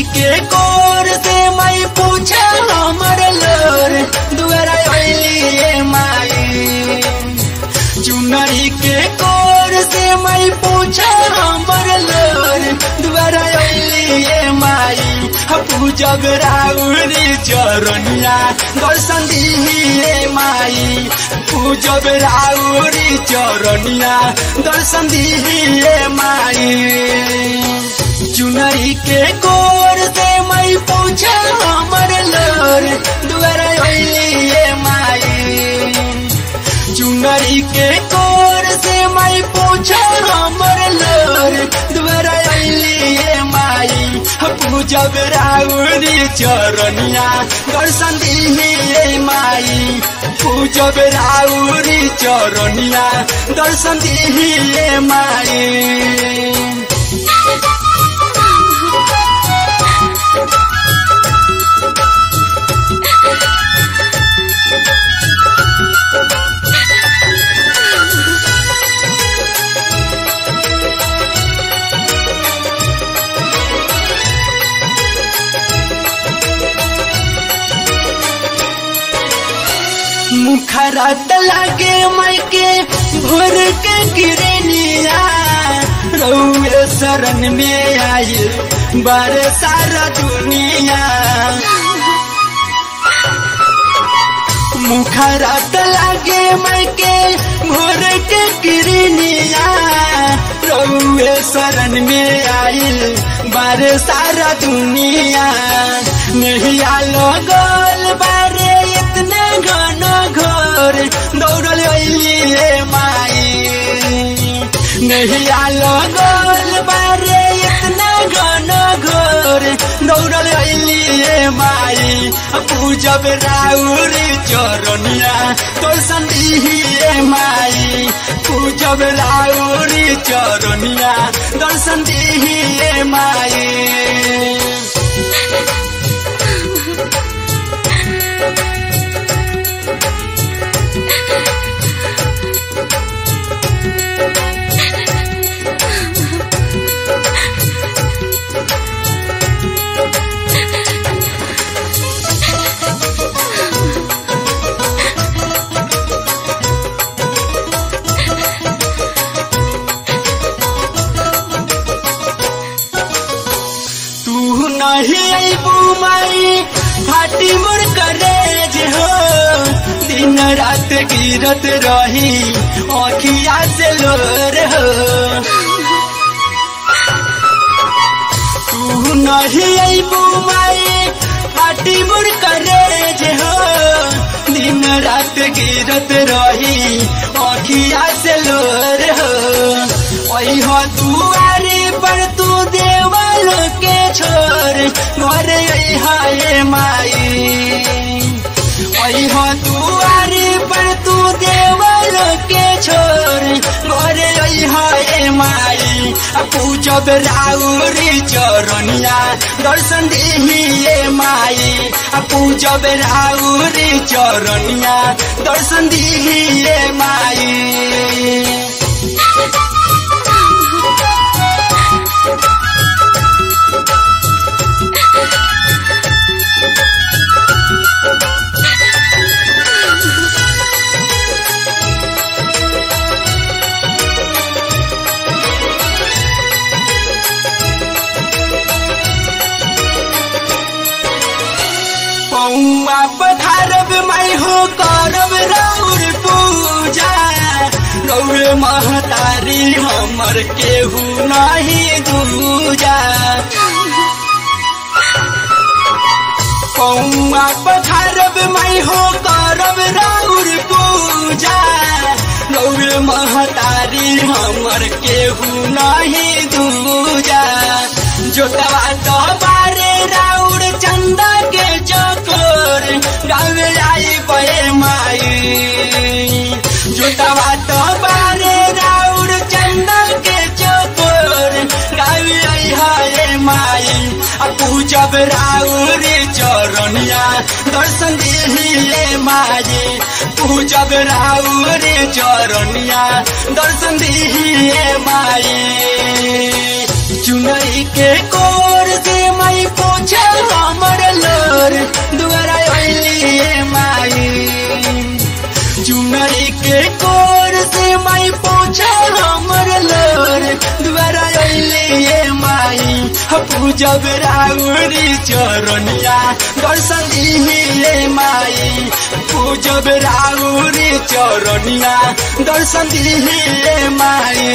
चुनरी के कोर से मैं पूछा हमर लोर दुआरा अइली माई चुनरी के कोर से मैं पूछा हमर लोर दुआरा अइली माई पूजब राउरी चरनिया दर्शन दिए माई पूजब राउरी चरनिया दर्शन दिए माई चुनरी के कोर से मैं पूछा हमर लोर दुआरा अइली माई चुनरी के कोर से मैं पूछा हमर लोर दुआरा अइली माई पूजब राउरी चरनिया दर्शन दिए माई पूजब राउरी चरनिया दर्शन दिए माई मुखरत लगे मैके भोर के गिरनिया रउए शरण में आई बार सारा दुनिया मुखरत लगे मैके भोर के गिरनिया रउए शरण में आई बार सारा दुनिया नहीं आलो गोल बारे इतने घन घोर दौड़ल अइली माई नहीं आलो गोल बारे इतना घन घोर दौड़ल अइली माई पूजब राउरी चरनिया तो संदिए माई पूजब राउरी चरनिया दर्शन दिए माई तू नहीं अबू माई फाटी मोर करेज हो दिन रात गिरत रही अखिया से लोर हो तू नहीं अबू माई फाटी मोर करेज हो दिन रात गिरत रही अखिया से लोर हो हो दुआरे पर तू देवल के छोर घर हाय माई हो दुआरे पर तू देवल के छोर घर हाय माई पूजब राउरी चरनिया दर्शन दिए माई पूजब राउरी चरनिया दर्शन दिए माई पौआ पधारब मैं हो करब राउर पूजा गौर महतारी हमर केहू नहीं दूजा पौआ पधारब मैं हो करब राउर पूजा गौर महतारी हमर केहू नहीं दूजा जोतवा तो बारे राउर चंदा के चकोर गावे आई बे माई जोतवा तो बारे राउर चंदा के चकोर गावे आई हाय माई पूजब राउर चरनिया दर्शन दिए माई पूजब राउर चरनिया दर्शन दिए माई चुनरी के कोर से मैं पूछ दुआरा अइली माई चुनरी के कोर से माई पहुँचा हमर लोर दुआरा अइली माई पूजब राउरी चरनिया दर्शन दिहे माई पूजब राउरी चरनिया दर्शन दिहे माई